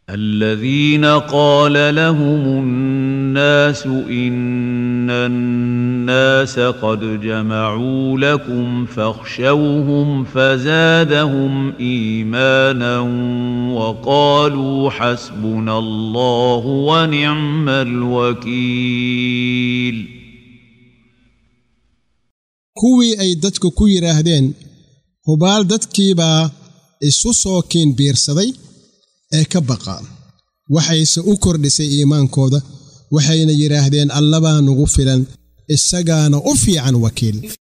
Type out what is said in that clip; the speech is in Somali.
الذين قال لهم الناس إن الناس قد جمعوا لكم فاخشوهم فزادهم إيمانا وقالوا حسبنا الله ونعم الوكيل kuwii ay dadku ku yidhaahdeen hubaal dadkiibaa isu soo kiin biirsaday ee ka baqaan waxayse u kordhisay iimaankooda waxayna yidhaahdeen allabaa nugu filan isagaana u fiican wakiil